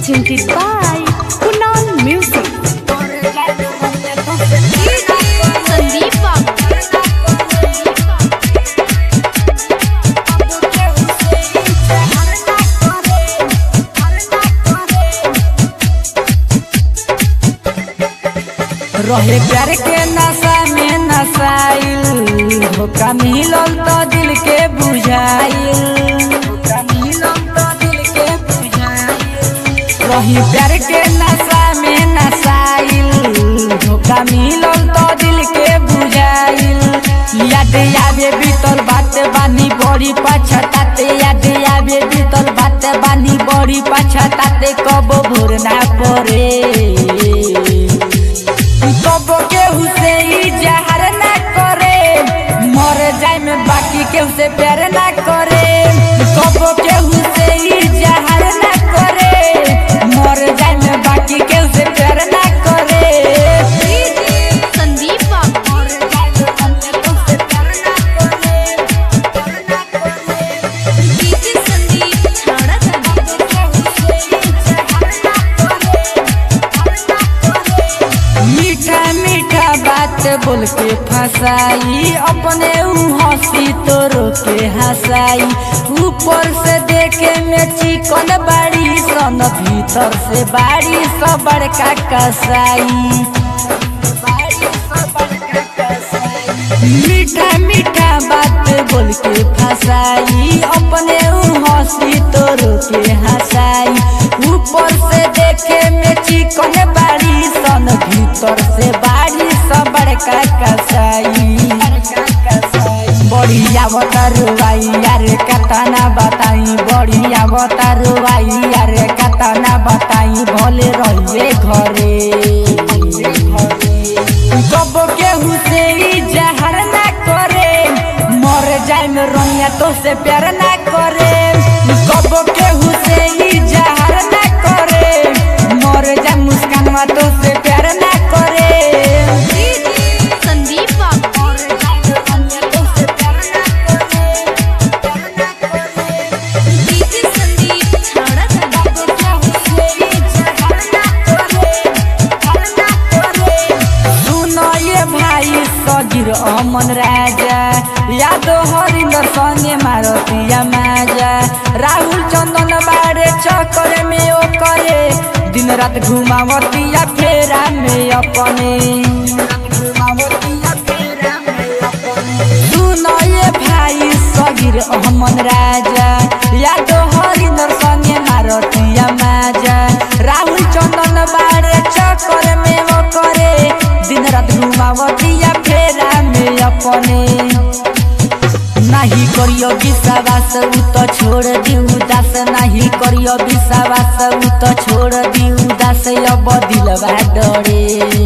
presented by Kunal Music. Sandeep बाबू रहे प्यार के नशा में नशाइल धोखा मिलल तो दिल के बुझाइल धोखा मिलल तो दिल के बुझाइल रही प्यार के नशा में नशाइल धोखा मिलल तो दिल के बुझाइल याद आवे बीतल बात बानी बड़ी पछताते याद आवे बीतल बात बानी बड़ी पछताते कब भोर ना पड़े कब केहू से ई जहर ना करे मर जाए में बाकी केहू से प्यार ना करे कब केहू से ई जहर ना करे मर जाए में बाकी केहू से प्यार ना करे संदीप बाबू डीजे संदीप छाड़ा मीठा मीठा बात बोल के फंसाई अपने ऊ हंसी तो रोके हंसाई ऊपर से देखे में चिकन बाड़ी सन भीतर से बाड़ी सब बड़का कसाई मीठा मीठा बात बोल के फंसाई अपने ऊ हंसी तो रोके हंसाई ऊपर से देखे में चिकन बाड़ी सन भीतर से बाड़ी सब बड़का कसाई बढ़िया बतारुआई यार कतना बताई बढ़िया बतारुआई यार कतना बताई भले रहिए घरे कब केहू से ई जहर ना करे मर जाए में रनिया तो से प्यार ना करे कब केहू से ई जहर ना करे मर जाए मुस्कानवा तो से प्यार ना करे संदीप बाबू डीजे संदीप छाड़ा सुनो ये भाई सगिर अमन राजा यादो हरिंदर संगे मारतिया माजा राहुल चंदन बारे चक्कर में ओ करे दिन रात घुमावतिया फेरा में अपने सुनो ये भाई सगिर अमन राजा यादो हरिंदर संगे मारतिया माजा राहुल चंदन बारे चक्कर में वो करे दिन रात घुमावतिया फेरा में अपने नहीं करियो विश्वास उ तो छोड़ दी उदास नहीं करियो विश्वास उ तो छोड़ दी उदास अब दिलवा डरे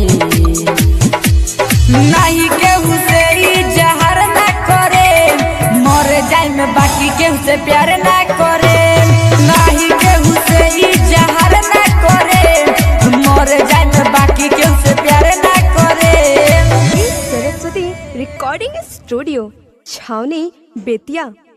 नहीं केहू से ई जहर ना करे मर जाए में बाकी केहू से प्यार ना करे नहीं केहू से ई जहर ना करे मर जाए में बाकी केहू से प्यार ना करे सरस्वती रिकॉर्डिंग स्टूडियो छावनी बेतिया